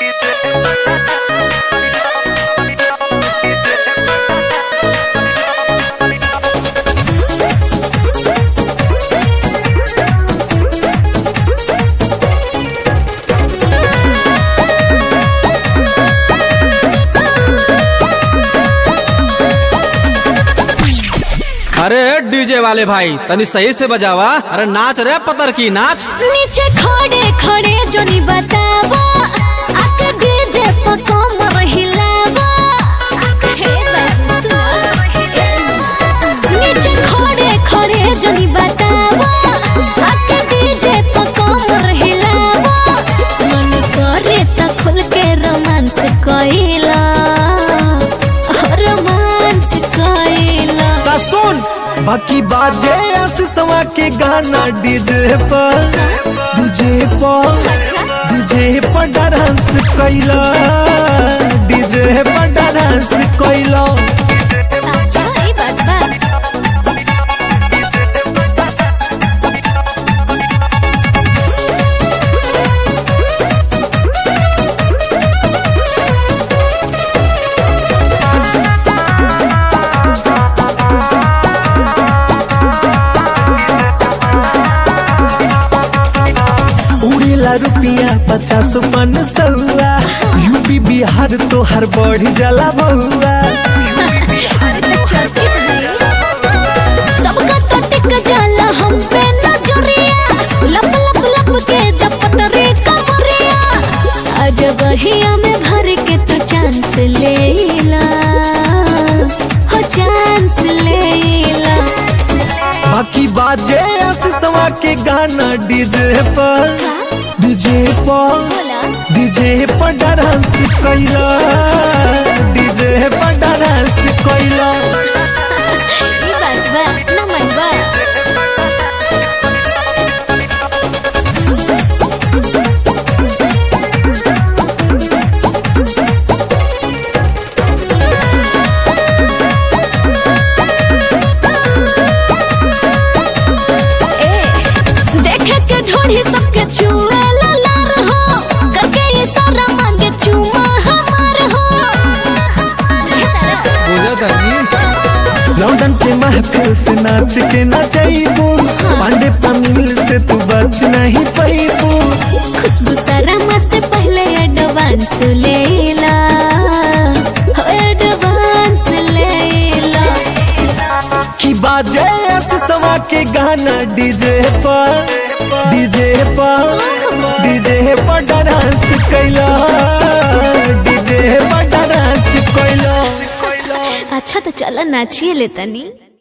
अरे डीजे वाले भाई तनी सही से बजावा अरे नाच रे पतर की नाच नीचे खड़े खड़े जोनी बतावा आके डीजे पर कमर हिलावा हे बाबू सुनो नीचे खड़े खड़े जोनी बतावा आके डीजे पर कमर हिलावा मन करे त खुल के रोमांस कइला रोमांस कइला ता सुन बाकी बाजे आशीषवा के गाना डीजे पर डीजे पर डीजे पर डांस कैला डीजे पर डांस कैला अच्छा ई बात बा उड़ेला रुपिया पचास पन सौआ यूपी बिहार तो हर बढ़ जाला बउआ अरे तो चर्चित है सबका तो टिक जाला हम पे नजरिया लप लप लप के जपत रे कमरिया आज बहिया में भर के तो चांस लेला हो चांस लेला बाकी बाजे आशीषवा के गाना डीजे पर डीजे पर बोला डीजे पर डांस कैला डीजे पर डांस कैला ई बात बा ना मन बा ए, देखे के ढोढ़ी सबके छुए लार हो करके ये सारा मांगे चुमा हमार हो बुझे तनी लंदन के महफिल से नाच के न जाइबू पांडे पमील से तू बच नहीं पैबू खुशबू सरमा से पहले एडवांस लेला हो एडवांस लेला की बाजे आशीषवा के गाना डीजे पर डीजे पर डीजे पर डांस कैला डीजे पर डांस कैला अच्छा तो चलो नाचिए ले तनी